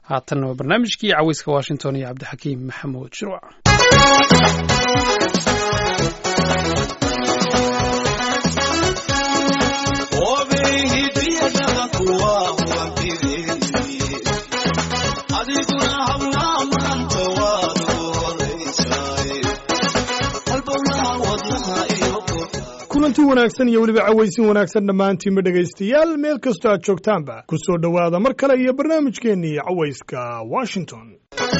haatanna waa barnaamijkii caweyska washington iyo cabdixakiim maxamuud shirwac kulanti wanaagsan iyo weliba cawaysin wanaagsan dhammaantiinba dhegaystayaal meel kastoo aad joogtaanba ku soo dhowaada mar kale iyo barnaamijkeennii cawayska washington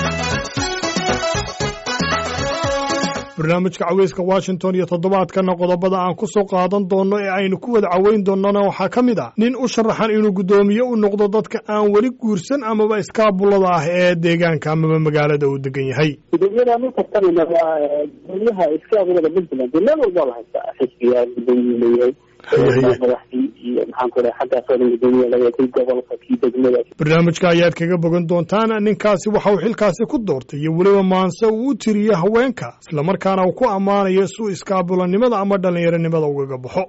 barnaamijka caweyska washington iyo toddobaadkanna qodobada aan ku soo qaadan doonno ee aynu ku wada caweyn doonnona waxaa ka mid ah nin u sharaxan inuu guddoomiye u noqdo dadka aan weli guursan amaba iskaabulada ah ee deegaanka amaba magaalada uu degan yahay gudoomiyadaan u tartamayna waa gudoomiyaha iskaabulada puntland dee meel walba la haystaa xisbiga gudoomiye leeyahay madaxdii iyo maxaan ku dhahay xaggaasoo dhan gudoomiye laga kii gobolka kii degmada barnaamijka ayaad kaga bogan doontaan ninkaasi waxa uu xilkaasi ku doortay iyo weliba maanse uu u tiriye haweenka islamarkaana uu ku ammaanayo suu iskaabulanimada ama dhallinyaronimada ugaga baxo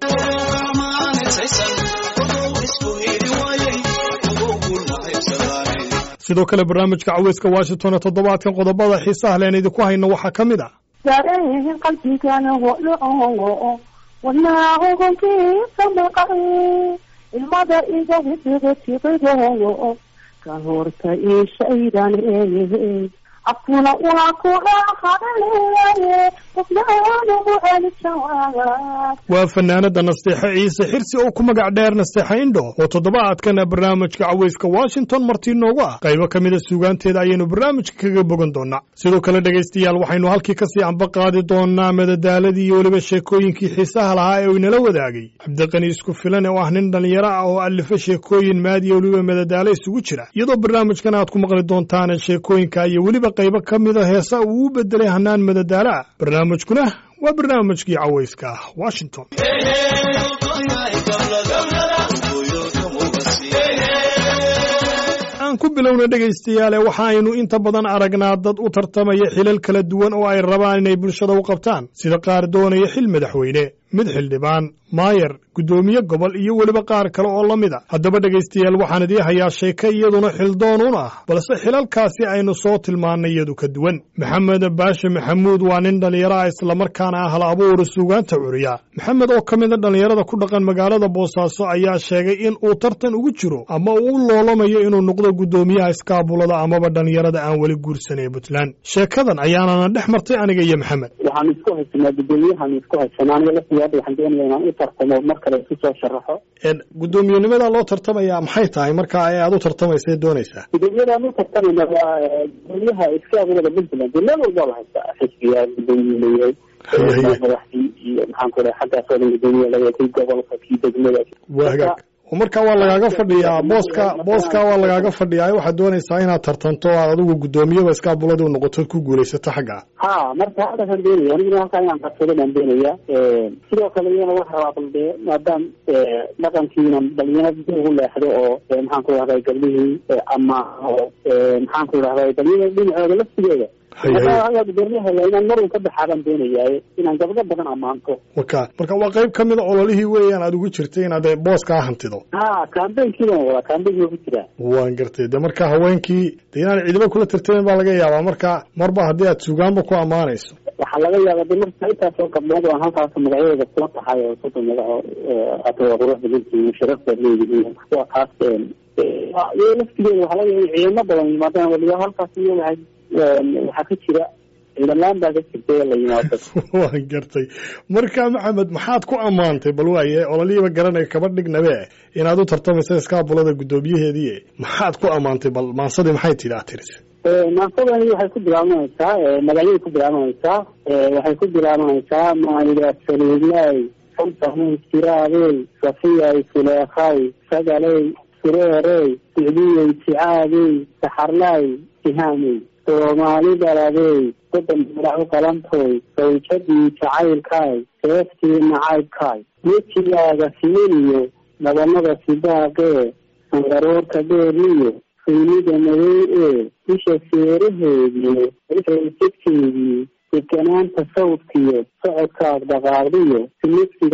sidoo kale barnaamijka caweyska washington toddobaadkan qodobada xiisaha leen idinku hayno waxaa ka mid ah dareen qalbigana hodho wanaahogonkiisa maqan ilmada iga widiga tiqido ka horta ishaydan ee afkuna waa ku dhaqadaleeyaye qofnaanugu celijawaab waa fanaanada nasteexe ciise xirsi oo ku magac dheer nasteexe indho oo toddobaadkana barnaamijka caweyska washington martii noogu ah qaybo ka mida suugaanteeda ayaynu barnaamijka kaga bogan doonaa sidoo kale dhegaystayaal waxaynu halkii kasii anba qaadi doonaa madadaaladii iyo weliba sheekooyinkii xiisaha lahaa ee uu inala wadaagay cabdiqani isku filan oo ah nin dhallinyaro ah oo alifa sheekooyin maadiya weliba madadaalo isugu jira iyadoo barnaamijkan aad ku maqli doontaan sheekooyinka iyo weliba qaybo ka mida heesa uu u bedelay hanaan madadaalo ah barnaamijkuna waa barnaamijkii caweyska washington aan ku bilowna dhegaystayaale waxa aynu inta badan aragnaa dad u tartamaya xilal kala duwan oo ay rabaan inay bulshada u qabtaan sida qaar doonaya xil madaxweyne mid xildhibaan maayar guddoomiye gobol iyo weliba qaar kale oo la mid a haddaba dhegaystayaal waxaan idii hayaa sheeke iyaduna xildoon un ah balse xilalkaasi aynu soo tilmaannay iyadu ka duwan maxamed baashe maxamuud waa nin dhallinyaro ah islamarkaana ah hal abuura suugaanta curiya maxamed oo ka mida dhallinyarada ku dhaqan magaalada boosaaso ayaa sheegay in uu tartan ugu jiro ama uu u loolamayo inuu noqdo guddoomiyaha iskaabulada amaba dhallinyarada aan weli guursanay puntland sheekadan ayaanana dhex martay aniga iyo maxamed waxaan isku haysanaa gudoomiyahan isku haysanaa aniga laftiga hadda waxaan doonaya inaan u tartamo mar kale isu soo sharaxo guddoomiyenimada loo tartamayaa maxay tahay marka ee aad u tartamaysa doonaysaa gudoomiyadaan u tartamayna waa gudoomiyaha iskaabulada puntland dee meel walba la haystaa xisbiga gudoomiye leeyahay madaxdii iyo maxaan ku dhahay xaggaasoo dhan gudoomiye laga kii gobolka kii degmada waa hagaag oo marka waa lagaaga fadhiyaa booska booska waa lagaaga fadhiyaa waxaad doonaysaa inaad tartanto aad adigu guddoomiyaba iskaabulada u noqotood ku guulaysato xagga ha marka halkaasaan doonaya aniguna halkaa inaan qabsado baan doonaya sidoo kale iyana waxa rabaa bal dee maadaam dhaqankiina dhalinyarada dib ugu leexdo oo maxaan ku dhahday gabdhihii ama oo maxaan ku dhahday dhalinyarada dhinacooda laftigeeda marka gudoomiyaha inaan mar un ka baxaabaan doonayaaye inaan gabdho badan ammaanto waka marka waa qayb ka mida ololihii weeyaan aad ugu jirtay inaad booskaa hantido ha kambaynkiibaan wadaa kambayn waa ku jiraa waan gartay de marka haweenkii de inaan ciidamo kula tartamin baa laga yaabaa marka marba haddii aad suugaanba ku ammaanayso waxaa laga yaaba de marka intaasoo gabdhood aan halkaas magacyadooda kula tahay oo soddon magaco hata waa qurux badantihiin sharaf baad leedihiin waa taas iyo laftigeeda waxaa laga yaaba ciidamo badan yimaadaan waliba halkaas iyo waxay waxaa ka jira ciidalaan baa ka jirta la yimaado waan gartay marka maxamed maxaad ku ammaantay bal waaye ololihiiba garanay kaba dhignabe inaad u tartamaysa iskaabulada guddoomiyaheedii maxaad ku ammaantay bal maansadii maxay tidhi aad tiris maansadani waxay ku bilaabanaysaa magacyay ku bilaabanaysaa waxay ku bilaabanaysaa maayida saliidlay xulsahay siraadey safiyay suleekhay sagaley sureerey sicdiyey sicaadey saxarlay sihaamey soomaali dhaladey soddon madax u qalantoy sawjadii jacaylkaay seeftii nacaybkaay wejigaaga simaniyo nabanada sidaaqee sangaroorka dheeriyo suynida madow ee isha seeraheedii ifaysigteedii deganaanta sawdkiyo socodkaag dhaqaaqdiyo silibsiga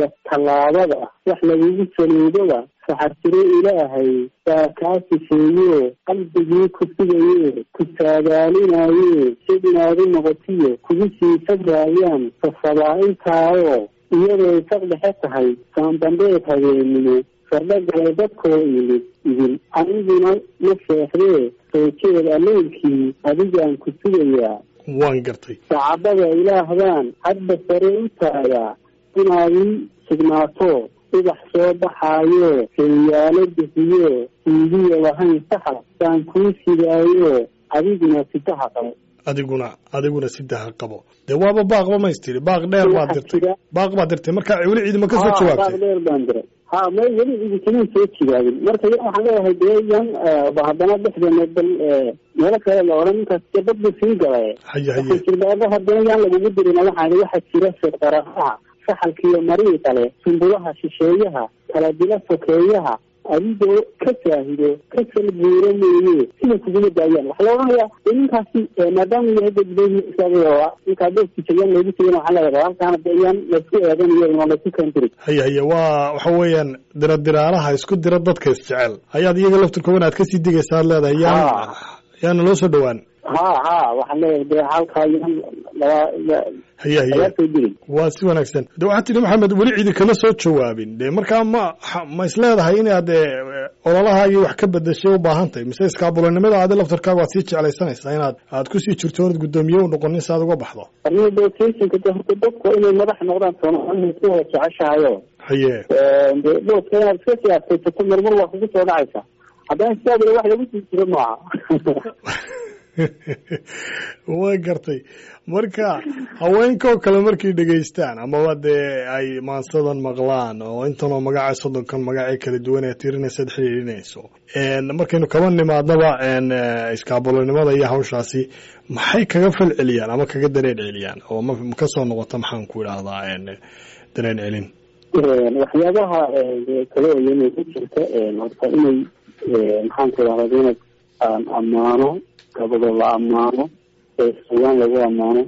tallaabada wax lagugu saliidoba saxartiro ilaahay baa kaa sifeeyo qalbigii ku sugaye ku saadaalinaye si inaad u noqotiyo kugu sii sabraayaan safabaa-intaayo iyadoo isaq dhexe tahay saandambeed habeenimo sardho galay dadkoo imid idin aniguna ma seexdee soo jeed alleylkii adigaan ku sugayaa waan gartay sacabada ilaahbaan hadba sare u taagaa inaad ii sugnaato ubax soo baxaayo heeyaalo bixiyo siidiyo lahayn saxa baan kuu sidaayo adiguna sidaha qabo adiguna adiguna sidaha qabo dee waaba baaqba maystiri baaq dheer baad dirtay baaq baad dirtay marka weli ciidama ka soo baaq jawaabtay dheer baan diray ha may weli idinkaman soo jigaabin marka yan waxaan leeyahay dee yan ba haddana dhexdeena bal meelo kale la odhan ninkaas dee dad buu sii galay haye haye jirbaaba haddana yaan lagugu dirin waxaan waxaa jira firqaraha saxalkiiyo marii kale sumbulaha shisheeyaha kala dila sokeeyaha adigoo ka saahido ka salbuuro meeye sina kuguma daayaan waxaa la odhanayaa dee ninkaasi maadaama uu yahay dadbeysaa ninkaa doodki jayaan loogu tegin waxaa leeyahay halkaana dee yaan laisku eeganayo oo laisku kaandirin haye haye waa waxa weeyaan diradiraalaha isku dira dadka isjecel ayaad iyaga laftirkooban aad kasii digaysa aad leedahay yaan Ha. yaana loo soo dhowaan ha ha waxaan leeyahay dee halkaa yaan laba haye haye lagaa soo dirin waa si wanaagsan de waxaad tidhi maxamed weli cidi kama soo jawaabin de markaa ma ha- ma isleedahay inaad e, ololahaagii wax ka bedeshay u baahan tahay mise iskaabulanimada aadi laftarkaaga waad sii jeclaysanaysaa inaad aad kusii jirto oonad guddoomiye u noqonin si aad uga baxdo rehabilitationka de horta dadku inay madax noqdaan soomaalida isku wada jeceshahayo haye de doodka inaad iska siyaasaysato marmar waa kugu soo dhacaysa haddana sidaadina wax lagu sii jiro maaha waa gartay marka haweenkoo kale markay dhegaystaan amaba dee ay maansadan maqlaan oo intanoo magaca soddonkan magacee kala duwan ee tirinaysaad xidhiidhinayso En, markaynu kaba nimaadnaba en, eh, iskaabulanimada iyo hawshaasi maxay kaga fal celiyaan ama kaga dareen celiyaan oo ma ma kasoo noqota maxaan ku idhaahdaa en, dareen celin waxyaabaha de kale oo iyana ku jirta horta inay maxaan ku idhahda inay aan ammaano gabado la ammaano ee sugaan lagu ammaano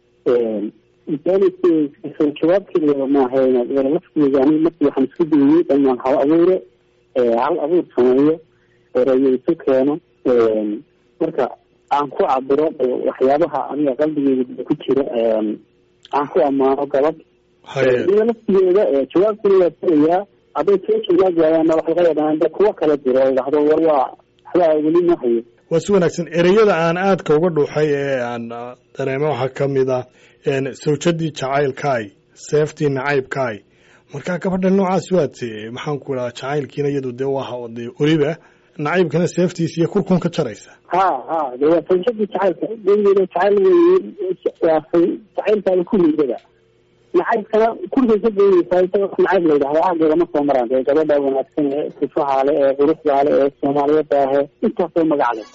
soo jawaabkeeda maaha inaad lafteeda ani markii waxaan isku dayay inaan hal abuure hal abuur sameeyo erayo isu keeno marka aan ku cabiro waxyaabaha aniga qalbigeyga ku jira aan ku ammaano gabad haye iyada laftigeeda jawaabkuna waa furayaa hadday soo jawaab waayaanna wax laga yaabaa de kuwo kala jiro oo idhahdo war waa waxbaa weli ma hayo waa si wanaagsan ereyada aan aadka uga dhuuxay ee aan ah, dareemo waxaa ka mid ah en, sawjadii jacaylkaay seeftii nacaybkaay marka gabadha noocaas waad eh, maxaan ku idhaha jacaylkiina iyadu dee waa dee weliba nacaybkana seeftiisa iyo kurkun ka jaraysa ha ha de waa sawjadii jacaylka gebigeeda jacayl wey waa say- jacaylkaada ku liidada nacaybkana kurkay ka goynaysaa isaga wax nacayb la yidhahda aageeda ma soo maraan dee gabadha wanaagsan ee sifaha le ee quruxda le ee soomaaliyada ahe intaasoo magac leh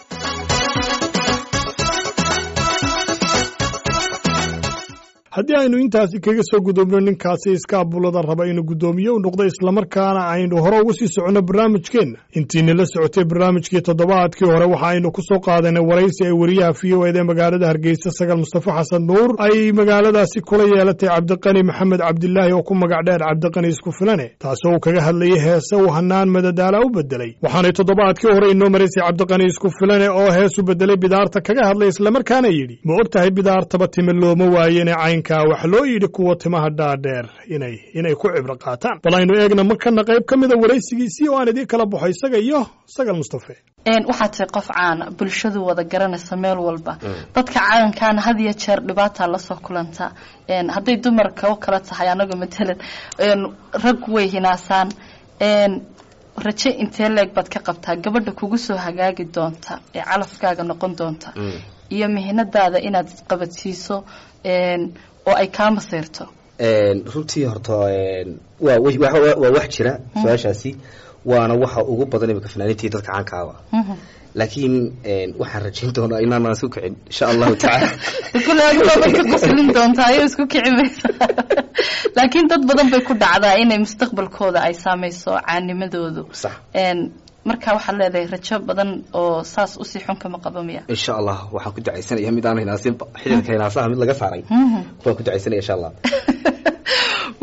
haddii aynu intaasi kaga soo gudubno ninkaasi iskaabulada raba inuu guddoomiye u noqdo islamarkaana aynu hore ugu sii soconno barnaamijkeenna intiina la socotay barnaamijkii toddobaadkii hore waxa aynu ku soo qaadanay waraysi ay wariyaha v o ed ee magaalada hargeysa sagal mustafa xasan nuur ay magaaladaasi kula yeelatay cabdiqani maxamed cabdilaahi oo ku magac dheer cabdiqani isku filane taasoo uu kaga hadlayay heese uu hanaan madadaala u bedelay waxaanay toddobaadkii hore inoo maraysay cabdiqani isku filane oo hees u bedelay bidaarta kaga hadlay islamarkaana yidhi ma og tahay bidaartaba time looma waayene caynkaa wax loo yidhi kuwa timaha dhaadheer inay inay ku cibro qaataan bal aynu eegna markana qayb ka mida waraysigiisii oo aan idiin kala baxo isaga iyo sagal mustafe waxaad tahay qof caana bulshadu wada garanaysa meel walba dadka calankaana had iyo jeer dhibaataa lasoo kulanta hadday dumarka u kala tahay anagu matalan rag way hinaasaan raje intee leeg baad ka qabtaa gabadha kugu soo hagaagi doonta ee calafkaaga noqon doonta iyo mihinadaada inaad isqabadsiiso oo ay kaa maseyrto runtii horta waa waa wax jira su-aashaasi waana waxa ugu badan imika fanaaniintii dadka caankaaba laakiin waxaan rajayn doonaa inaanaan isku kicin insha allahu tacaala kule adigoobay ka qoslin doontaa ayuu isku kici maysa laakiin dad badan bay ku dhacdaa inay mustaqbalkooda ay saameyso caanimadoodu sax marka waxaad leedahay rajo badan oo saas usii xun kama qabo miya insha allah waxaan ku ducaysanaya mid aan hinaasinba xididka hinaasaha mid laga saaray waan ku ducaysanaya insha allah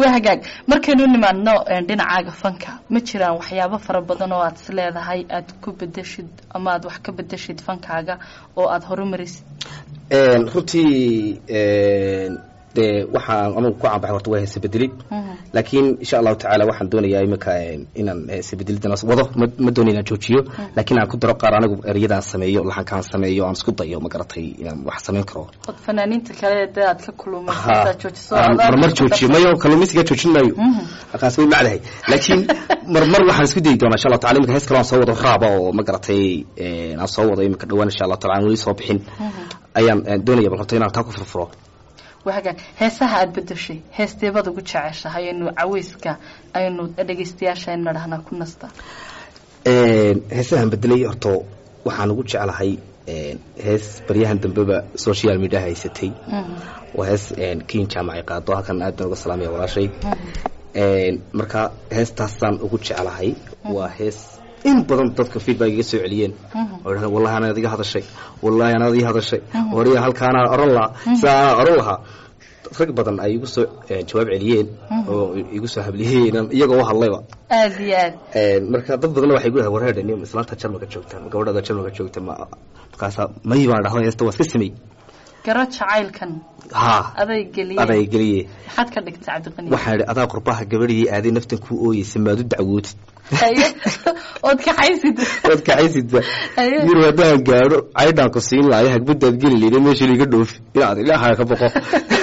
waa hagaag markaynu nimaadno een, dhinacaaga fanka ma jiraan waxyaabo fara badan oo aad is leedahay aad ku bedeshid ama aad wax ka bedeshid fankaaga oo aad horumarisid Een, runtii een, dee waxaan anugu ku caanbaxay horta waa heese bedelid laakiin insha allahu tacaala waxaan doonayaa iminka een, inaan heese bedelidanaas wado ma ma doonayo inaan joojiyo laakiin aan ku daro qaar anigu ereyadaan sameeyo laxankaan sameeyo aan isku dayo ma garatay inaan wax samayn karo od fanaaniinta kale dee aad ka Ha, kulumaysataa joojiso aan adaa marmar ku joojiyo darsan. mayo kalluumaysiga joojin maayo halkaas way macdahay laakiin marmar waxaan isku dayi doonaa insha allah taala iminka hees kale aan soo wado raaba oo ma garatay een, aan soo wado iminka dhawaan insha allah taala aan weli soo bixin ayaan een, doonaya bal horta inaan taa ku furfuro waa hagaag heesaha aad bedeshay heesteebad ugu jeceshahay aynu caweyska aynu dhegeystayaasha aynu nadhahnaa ku nasta Een, heesahan bedelay horta waxaan ugu jeclahay een, hees baryahan dambeba social media haysatay waa hees een, kiin jaamacay qaado halkan aad baan uga salaamaya walaashay Een, marka heestaasaan ugu jeclahay waa hees in badan dadka feedback iga soo celiyeen oo yidhahdeen wallahi anaad iga hadashay wallahi anaad ii hadashay horiya halkaanaa oran lahaa sidaa anaa oran lahaa rag badan ay igu soo een, jawaab celiyeen oo igu soo habliyeen iyagoo u hadlayba aad iyo aad Een, marka dad badanna waxay gudaha wareerdhe nin islaanta jarmalka joogta ma gabadhada jarmalka joogta ma markaasa may baan dhahdo heesta waa iska samey garo jacaylkan ha aday geliyeen aday geliye maxaad ka dhigtay cabdiqani waxaan idhi adaa qurbaha gabadhii aaday naftan kuu ooyeysa maad u dacwootid Haye. ood kaxaysid waad kacaysida Haye. yir haddaan gaadho caydhaan ku siin lahay hagbadaad geli leyda meesha liiga dhoofi inaad ilaahaa ka boqo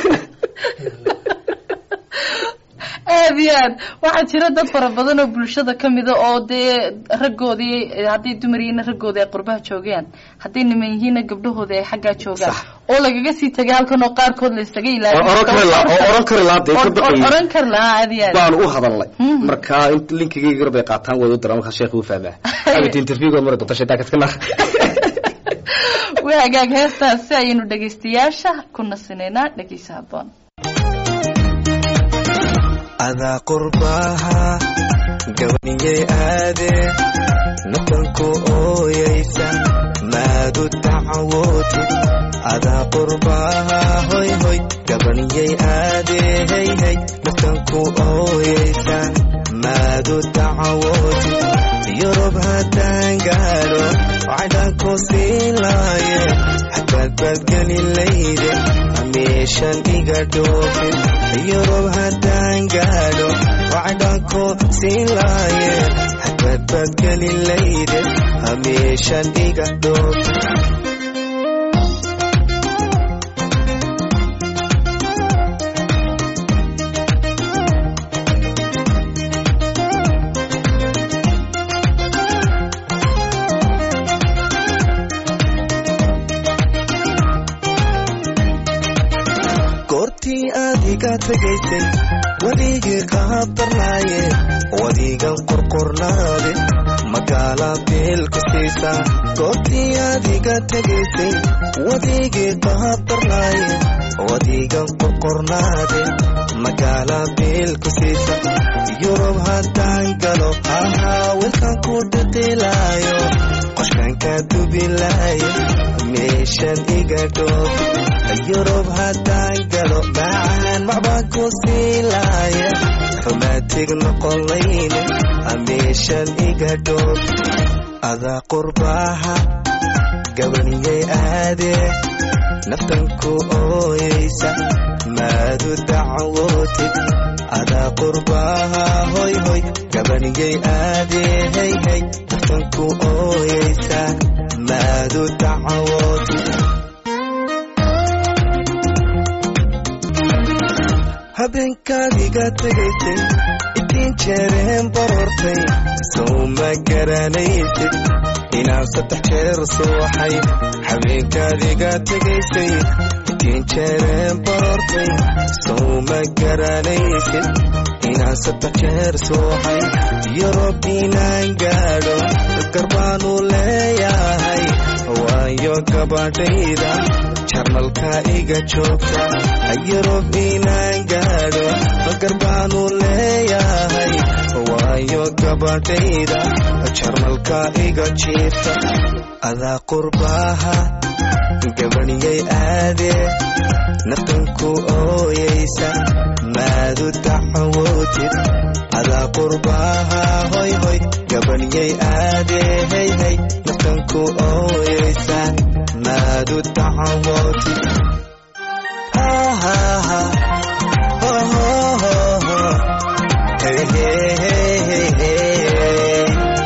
aad iyo aad waxaa jira dad fara badan oo bulshada ka mida oo dee raggoodii eh, hadday dumar yihiinna raggoodii ay qurbaha joogaan hadday niman yihiinna gabdhahoodii ay xaggaa joogaan Sax. oo lagaga sii tegay halkan oo qaarkood la isaga oo oran kari lahaa oo oran kari lahaa dee ka ilaaliyo baqayay oran kari lahaa aad iyo aad baan u hadalnay Mhm. marka in linkigayga gar bay qaataan way u diraan markaa sheekh uu fahmaa abit interviewgood mari doonta shaydaanka iska naar waa hagaag heestaas si ayaynu dhegaystayaasha ku nasinaynaa dhegeysa haboon adaa qurbaha gabaniyey aade natanku ooyaysa maadu dacwooti adaa qurbaha hoy hoy gabaniyey aade hey hey natanku ooyaysa maadu dacwooti yurub haddaan gaadho cadhanku siin laaye xagbaad baadgeli layde meeshan iga dhoofin yurub haddaan gaadho cadhanku siin laaye xagbaad baadgeli layde meeshan iga dhoofin goortii aad iga tegaysay weligii qaabdarnaaye wadigan qorqornaade magaala beel ku siisaa goortii aad iga tegaysay wadigii qaabdarnaaye wadigan qorqornaade magaala beel ku siisa yurub haddaan galo ahaa wilkan ku dhiqilaayo qoshkanka dubilaayo meeshan iga dhoofi yurub haddaan galo macaan macbaan ku siilaaya rumaatig noqolayne meeshan iga dhoofi adaa qurbaha gabaniyey aade naftan ku ooyaysa maadu dacwootid adaa qurbaha hoy hoy gabaniyey aade hey hey naftan ku ooyaysa maadu dacwootid habeenkaad iga tegaysay idiin jeereen barortay sow ma garanaysid inaan saddex jeer suuxay habeenkaad iga tegaysay idiin jeereen barortay sow ma garanaysid inaan saddex jeer suuxay yurub inaan gaadho garbaanu leeyahay waayo gabadhayda jarnalka iga joogta yurub inaan gaadho garbaanu leeyahay waayo gabadhayda jarnalka iga jiifta adaa qurbaha gabaniyay aade naftanku ooyaysa maadu dacwootid adaa qurbaha hoy hoy gabaniyay aade hey hey naftanku ooyaysa maadu dacwootid ahaha ho ho ho ho hey hey hey hey hey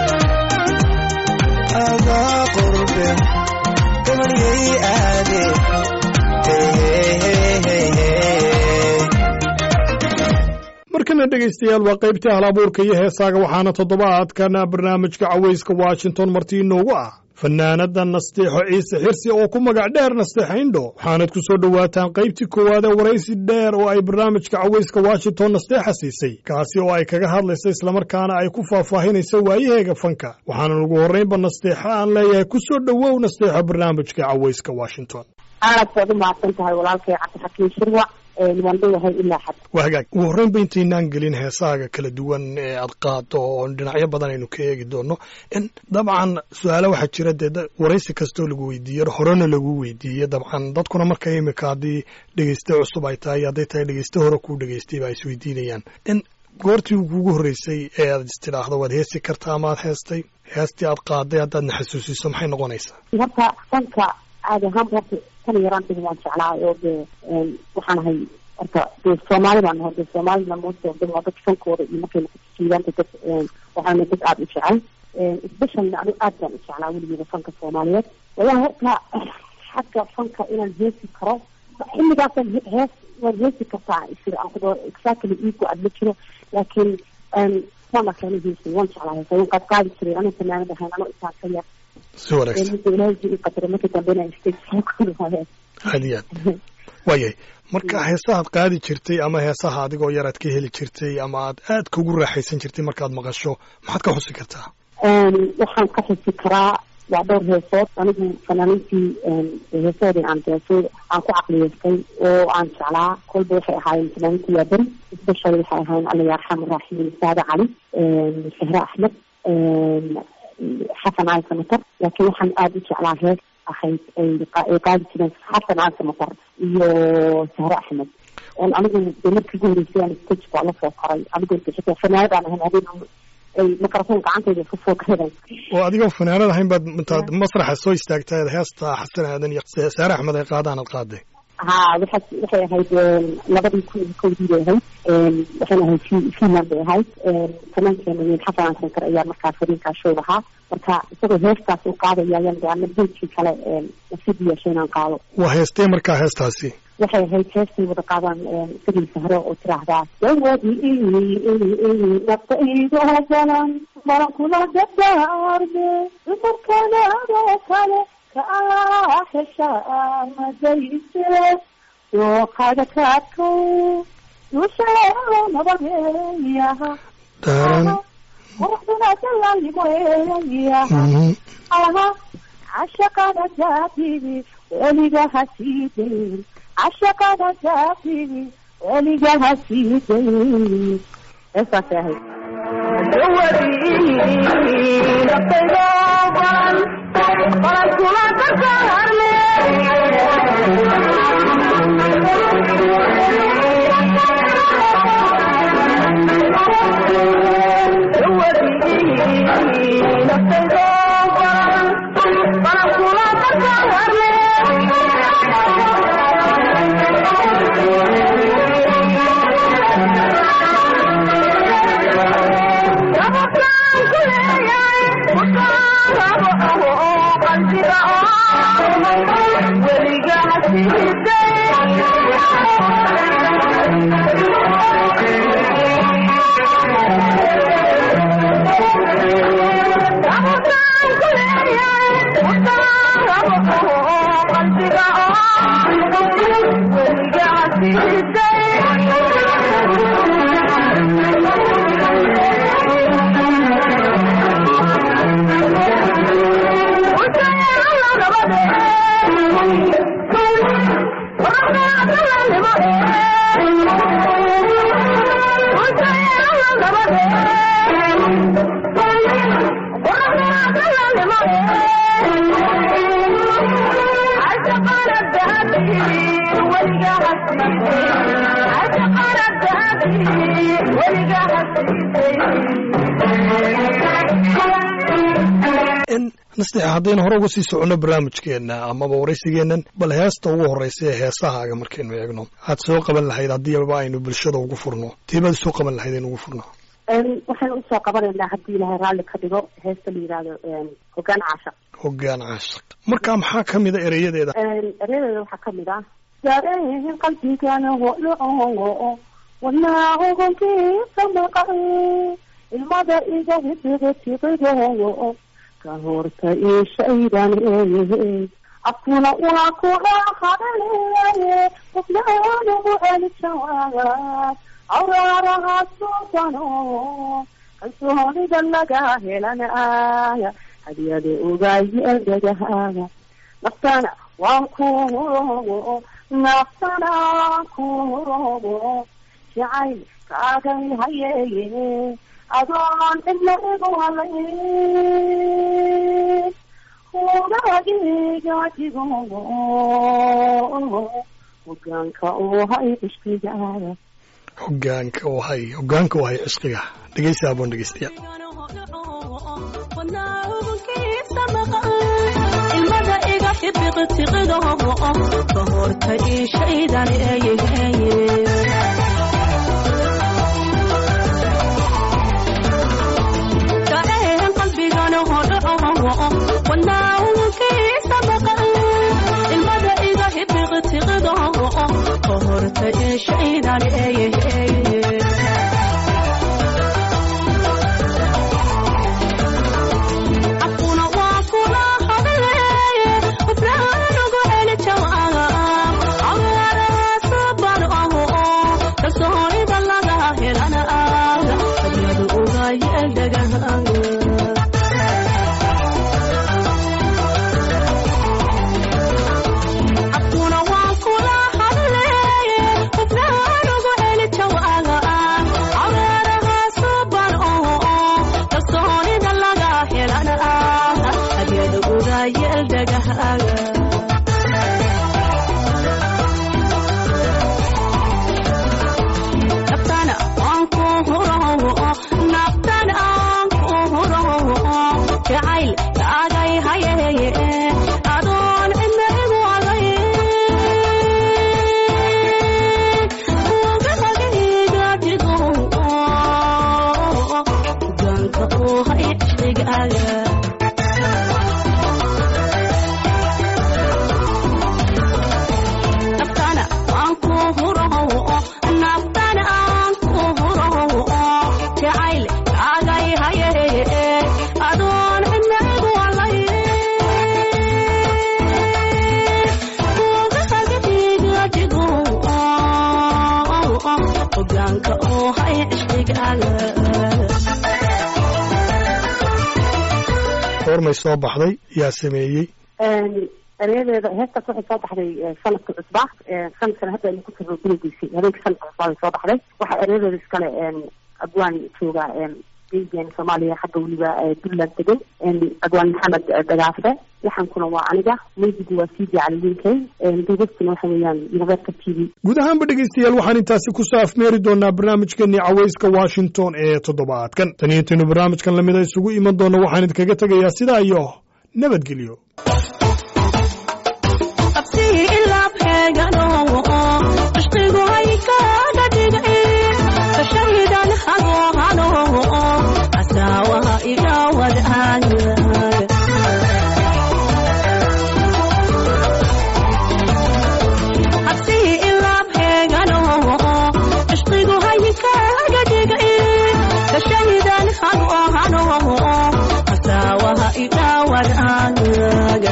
adaa qurbe gabaniyay aade hey hey hey hey hey markana dhegaystayaal waa qaybtii halabuurka iyo heesaaga waxaana toddobaadkan barnaamijka cawayska washington marti inoogu ah fanaanada nasteexo ciise xirsi oo ku magac dheer nasteexa indho waxaanad ku soo dhowaataan qaybtii koowaad ee waraysi dheer oo ay barnaamijka cawayska washington nasteexa siisay kaasi oo ay kaga hadlaysa islamarkaana ay ku faahfaahinaysa waayaheega fanka waxaana ugu horraynba nasteexa aan leeyahay ku soo dhowow nasteexo barnaamijka cawayska washington aad baad u mahadsan tahay walaalkay cabdixakiin shirwac waan dhowahay ilaa xad waa hagaag ugu horreynba intaynaan gelin heesaaga kala duwan ee aad qaado oo dhinacyo badan aynu ka eegi doono in dabcan su-aalo waxaa jira dee da- waraysi kastoo lagu weydiiyo horena lagu weydiiye dabcan dadkuna marka imika haddii dhegeyste cusub ay tahay hadday tahay dhegeyste hore kuu dhegeystay ba ay isweydiinayaan in goortii kugu horreysay ee aad istidhaahdo waad heesi kartaa amaad heestay heestii aad qaaday haddaadna xasuusiso maxay noqonaysaa horta fanka caadi ahaanba horta tan yaraantiga waan jeclaa oo dee waxaan ahay horta dee soomaali baan nahay dee soomaalina moosta dad waa dad fankooda iyo markay noqoto dad waxaana dad aada u jecel especially anigu aad baan u jeclaa weligeeda fanka soomaaliyeed wallahi horta xagga fanka inaan heesi karo xilligaasaan he- hees waan heesi kartaa isir aan kudo exactly iigu aad ma jiro laakiin waan arkaana heesay waan jeclaa heesa waan qaad qaadi jiray anuu fanaanad ahayn anoo intaan ka yar si wanaagsan midda ilaahay jiri qadara markii dambena stage soo kori waayeen aad iyo aad waayahay marka heesahaad qaadi jirtay ama heesaha adigoo yar aad ka heli jirtay ama aad aad kugu raaxaysan jirtay markaad maqasho maxaad ka xusi kartaa waxaan ka xusi karaa waa dhowr heesood anigu fanaaniintii heesoodii aan deesay aan ku caqliyeystay oo aan jeclaa kolba waxay ahaayeen fanaaniintii yaabari especially waxay ahaayeen alla yarxam raaximin saade cali sahre axmed xasan cali samatar laakiin waxaan aada u jeclaa hees ahayd ay qa- ay qaadi jireen xasan cali samatar iyo sahre axmed anigu dee markii ugu horeysay aan stage baa la soo koray anigu xitaa fanaanadaan ahayn habeen ay microphone gacantayda isku soo gadan oo adigoo fanaanad ahayn baad intaad masraxa soo istaagtay heesta xasan aadan iyo saare axmed ay qaadaan aad qaaday ha waxa waxay ahayd labadii kun iyo kowdii bay ahayd waxayna ahayd fi- finland bay ahayd fanaankeena weyn xasan aan sankar ayaa markaa fariinkaa show ahaa marka isagoo heestaas u qaadaya ayaan de ana beydkii kale nasiib u yeeshay inaan qaado waa heestee markaa heestaasi waxay ahayd heestay wada qaadaan isagii sahro oo tiraahdaa dawadii nafta iiga galan maran kula dardaarme dumarkanaadoo kale ka allah heshaa madayse dooqaga kaadkow dusheedo nabadeeyaha daaran quruxduna dalaalimoeeyaha Mhm. aha cashaqada jaabigi weliga hasiidayn cashaqada jaabigi weliga hasiidayn heestaasay ahayd Thank you. nasteexa haddaynu hore uga sii soconno barnaamijkeenna amaba waraysigeennan bal heesta ugu horraysa ee heesahaaga markaynu eegno aad soo qaban lahayd haddiiba aynu bulshada ugu furno tiibaad soo qaban lahayd aynu ugu furno waxaan usoo qabanaynaa haddii ilaahay raalli ka dhigo heesta la yidhaahdo hogaan caashaq hoggaan caashaq marka maxaa ka mida ereyadeeda ereyadeeda waxaa kamid ah dareen qalbigana hodho wanaahogonkiisa maqan ilmada iga hidiga tiqido ka horta ishaydan eeye afkuna waa kula hadaleye qofnaanagu celijawaab awraaraha suudano kalsoonida laga helanaya hadiyada ogaayedagahaaga naftana waan ku hurobo naftana ku hurobo jacayl kaagay hayeeye adoon cidna igu halay hugaagiga digo hogaanka uu hay ishkigaaga hogaanka u hay hogaanka u hay cishqiga dhegeysa aboon dhegeystayaal ilmada iga xibiq tiqido ka horta ishaydan eeyeheye ilmada iga hibiq tiqido ka horta ishaydan eeyeheye afkuna waa kula hadaleye qofnaanugu celi jawaab awaaraasuban aho kalsoonida laga helana aaga hadyadu ugayeldagahaga afkuna waa kula hadaleye qofnaanugu celi jawaab awaarahaasuban aho kalsoonida laga helana aaga hadyadu ugayeldagahaga naftana aan ku hurawo naftan aan ku hurawo jacayl kaagay hayeye adoon cidna igu agay ugahagayga digo hogaanka uu hay cishqigaaga naftana aan ku hurawo naftana aan ku hurawo jacayl kaagay hayeye adoon cidna igu alay ugahagadiga digo hogaanka oo hay cishqigaaga goormay soo baxday yaa sameeyey ereyadeeda heestaas waxay soo baxday sanadka cusba sanadkana hadda aynu ku jirno gurigiisii habeenka sanadka cusbaa bay soo baxday waxaa ereyadeeda iskale abwaan jooga geyigan soomaaliya xagga weliba puntland degan abwaan maxamed dagaafe yaxankuna waa aniga meydigu waa cd caliwiinkay duubastuna waxa weeyaan universa t v guud ahaanba dhegaystayaal waxaan intaasi ku saafmeeri doonaa barnaamijkeenii cawayska washington ee toddobaadkan tan iyo intaynu barnaamijkan lamida isugu iman doonno waxaan idinkaga tegayaa sidaa iyo nabadgelyo abtii ilaab heegano cishqigu hay kaaga dhigay kashahidan hago hano asaawaha iga wadaaga abtii ilaab heegano cishqigu hay kaaga dhigay kashahidan hago hano asaawaha iga wadaaga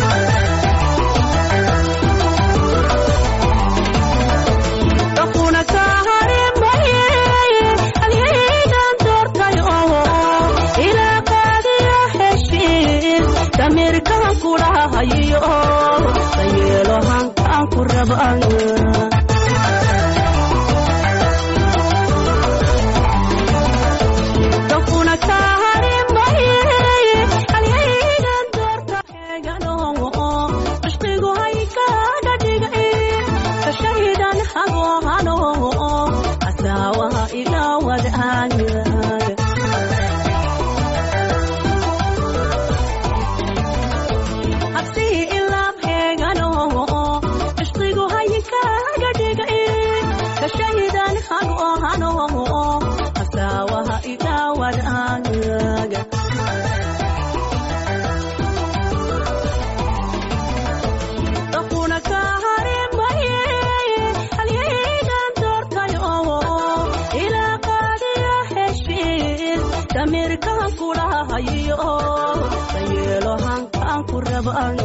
damirkaan kudhahayo dayeelo hankaan ku rabaan dakuna kaharimay halyaygan doorta heegano cishqigu hay kaaga dhigay kashahidan ha heegano hasaawaha idaawadaaga kuna ka harimaye halyaygan doortayo ilaa qaadiya heshiis damirkaan kulahayo dayeelo hankaan ku raban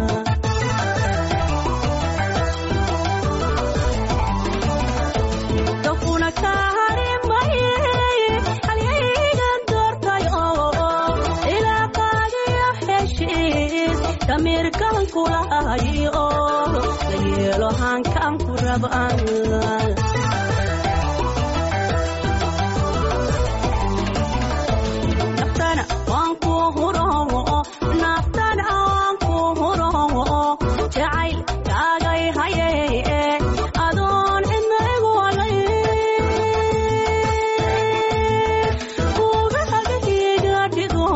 kuna ka harimaye halyaygan doortayo ilaa qaadiya heshiis damirkaan kulahayo dayeelo hankaan ku raban naftana waan ku huro naftana waan ku huro jacayl kaagay haye adoon cidna igu walay kugahagiga dhigo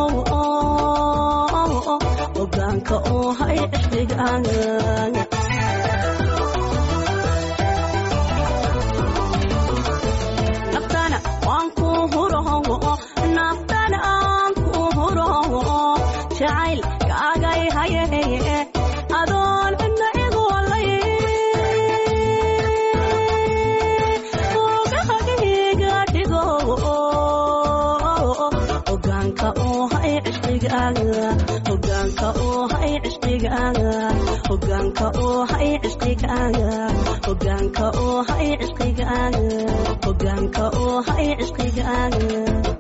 ogaanka oo hay ixdigaaga naftana waan ku huro naftana aan ku huro jacayl kaagay haye adoon cidna igu walay ogahagiga dhigo ogaanka oo hay cishqigaaga ogaanka oo hay cishqigaaga ogaanka oo hay cishqigaaga ogaanka oo hay cishqigaaga ogaanka oo hay cishqigaaga